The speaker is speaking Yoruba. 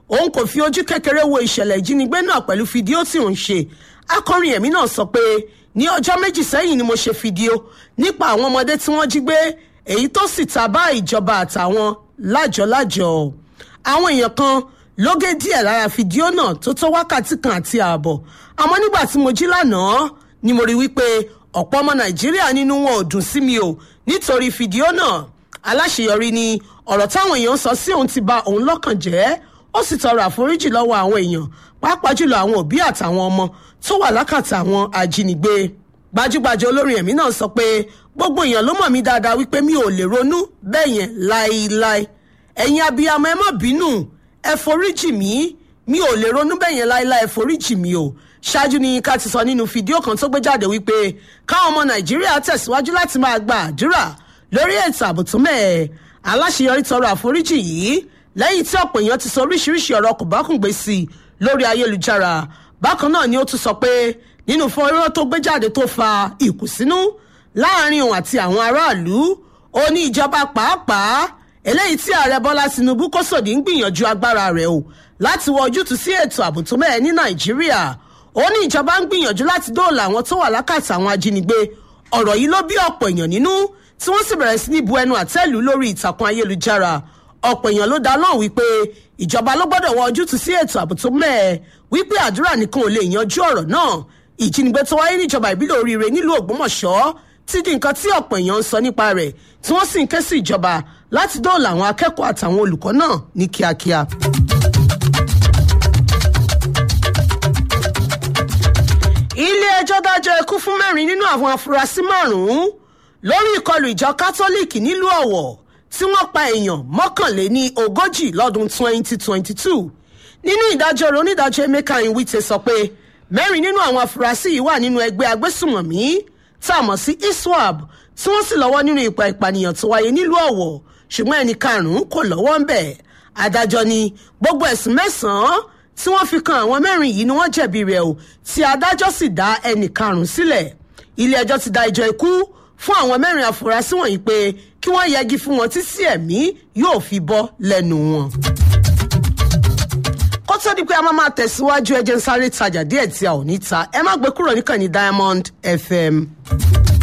òun kò fi ojú kékeré wo ìṣẹ̀lẹ̀ ìjínigbé náà pẹ̀lú fídíò tí òun ṣe akọrin ẹ̀mí náà sọ pé ní ọjọ́ méjì sẹ́yìn ni mo ṣe fídíò nípa àwọn ọmọdé tí wọ́n jí gbé èyí tó sì ta bá ìjọba àtàwọn lájọlájọ àwọn èèyàn kan ló gé díẹ̀ lára fídíò náà tó tó wákàtí kan àti ààbọ̀ àmọ́ nígbà tí mo jí lánàá ni mo rí wípé ọ̀pọ̀ ọmọ nàìjíríà nínú wọn ò dùn sí mi o nítorí fídíò náà aláṣeyọrí ni ọ̀rọ̀ táwọn èèyàn sọ sí òun ti ba òun lọ́kàn jẹ́ ó sì tọrọ àforíjì lọ́wọ́ àwọn èèyàn pàápàá jùlọ àwọn òbí àtàwọn ọmọ tó wà lákàtà àwọn ajínigbé gbajúgbajà olórin ẹ̀mí náà sọ pé gbogbo èèyàn ló mọ̀ mí dáadáa wípé mi ò lè ronú bẹ́ẹ̀ yẹn láéláé ẹ̀yin abiyamọ ẹ má bínú ẹ foríjì mí mi ò lè ronú bẹ́ẹ̀ yẹn láéláé ẹ foríjì mí o ṣáájú ni ká ti sọ nínú fídíò kan tó gbé jáde wípé káwọn ọmọ nàìjíríà tẹ̀síwájú láti máa gba àdúrà lórí ètò ààbò tó mẹ́ẹ̀ aláṣeyọrí tọrọ àforíjì yìí lẹ́yìn tí ọ̀pọ̀ èèyàn ti sọ oríṣiríṣi ọ̀rọ̀ kòbákùngbé sí i lórí ayélujára bákan náà ni ó tún sọ pé nínú fọ́nrán tó gbé jáde tó fa ìkùnsínú láàrin òun àti àwọn aráàlú ó ní ìjọba pàápàá eléyìí tí ààrẹ bọ́lá tinubu kò sòdí ń gbìyànjú agbára rẹ̀ o láti wọ ojútùú sí ètò ààbò tó mẹ́ẹ̀ ní nàìjíríà ó ní ìjọba ń gbìyànjú láti dóòlà àwọn tó wà lákàtà àwọn ajínigbé ọ̀rọ̀ yìí ló bí ọ̀pọ̀ èèyàn nínú tí wọ́n sì bẹ̀rẹ̀ sí ní bu ẹnu àtẹ́lù lórí ìtàkùn ayélujára ọ̀pọ̀ èèyàn ló dá lóhùn wípé ìjọba ló gbọ́dọ̀ wọ ojútùú sí ètò ààbò tó mẹ́ẹ̀ wípé àdúrà nìkan ò lè yanjú ọ̀rọ̀ náà ìjínigbé tó wáyé níjọba ìbílẹ̀ oríire nílùú ògbómọ̀ṣọ́ ti di nǹkan tí ọ̀pọ̀ èèyàn ń sọ nípa rẹ̀ tí wọ́n sì ń ké sí ìjọba láti dóòlà àwọn akẹ́kọ̀ọ́ àtàwọn olùkọ́ náà ní kíákíá. ilé ẹjọ́ dájọ́ ikú fún mẹ́rin nínú àwọn afurasí márùn-ún lórí ìkọlù ìjọ kátólíìkì nílùú ọ̀wọ̀ tí wọ́n pa èèyàn mọ́kànléní ogójì lọ́dún 2022 nínú ìdájọ́ rẹ̀ onídàájọ́ emeka iwite sọ pé mẹ́rin nínú àwọn afurasí yìí wà nínú ẹgbẹ́ agbésùmọ̀mí tá a mọ̀ sí iswap tí wọ́n sì lọ́wọ́ nínú ìpa ìpànìyàn tó wáyé nílùú ọ̀wọ̀ ṣùgbọ́n ẹnì karùn-ún kò lọ́wọ́ ń bẹ̀ adájọ́ ni gbogbo ẹ̀sùn mẹ́sàn-án tí wọ́n fi kan àwọn mẹ́rin yìí ni wọ́n jẹ̀bi rẹ̀ o tí adájọ́ sì dá ẹnì karùn-ún sílẹ̀ ilé ẹjọ́ ti dá ẹjọ́ ikú fún àwọn mẹ́rin afurasí wọ̀nyí pé kí wọ́n yẹgi fún wọn títí ẹ̀mí yóò fi bọ́ lẹ́nu wọn. kó tó di pé a máa máa tẹ̀síwájú ẹjẹ́ ń sáré tajà díẹ̀ tí a ò ní ta ẹ má gbé kúrò níkànnì diamond fm.